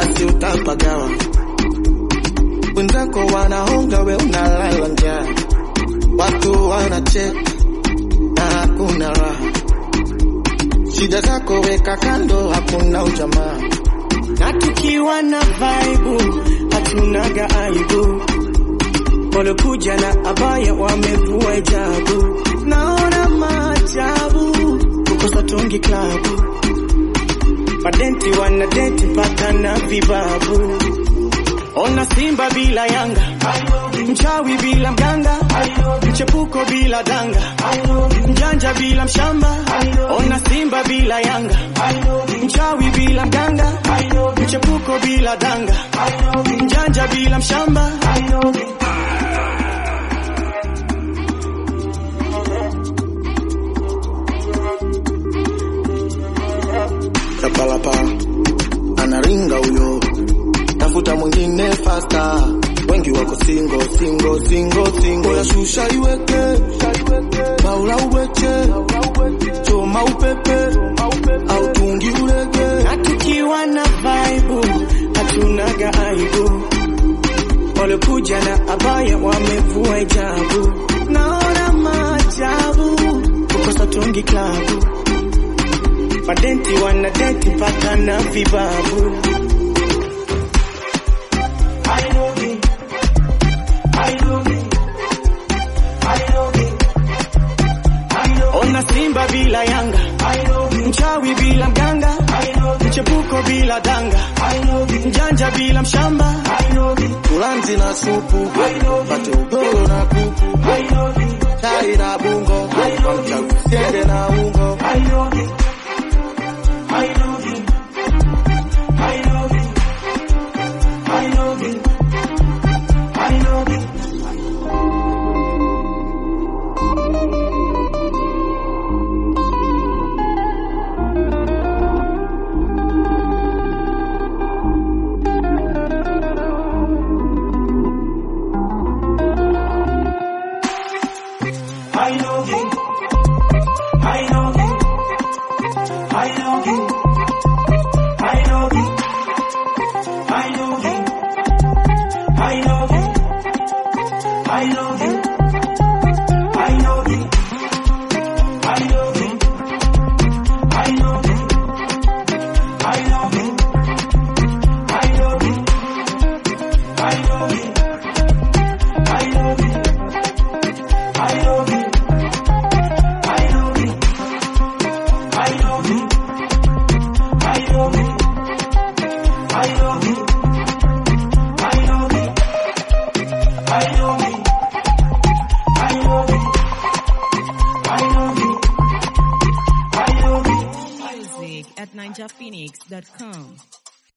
basi utapagawa. Wenzako wanahonga, we unalala njaa, watu wanacheka na hakuna raha. Shida zako weka kando, hakuna ujamaa. na tukiwa na vaibu hatunaga aibu, walokuja na abaya wamevua hijabu, naona maajabu kukosa tungi klabu, madenti wanadenti mpaka na vibabu, ona Simba bila Yanga, mchawi bila mganga, mchepuko bila danga, mjanja bila mshamba, ona Simba bila Yanga, mchawi bila mganga, mchepuko bila danga, mjanja bila mshamba. Chapalapa anaringa huyo, tafuta mwingine fasta. Wengi wako singo singo singo singo, ya shusha iweke baula uweche choma upepe au tungi ulege. na tukiwa na vaibu hatunaga aibu, walokuja na abaya wamevua hijabu, naona maajabu kukosa tungi klabu, madenti wanadenti mpaka na vibabu. Ona Simba bila Yanga, mchawi bila mganga, mchepuko bila danga, mjanja bila mshamba. Tulanzi na supu pate ugoro na kuku chai na bungo mchagu siende na ungo Music at ninjaphoenix.com.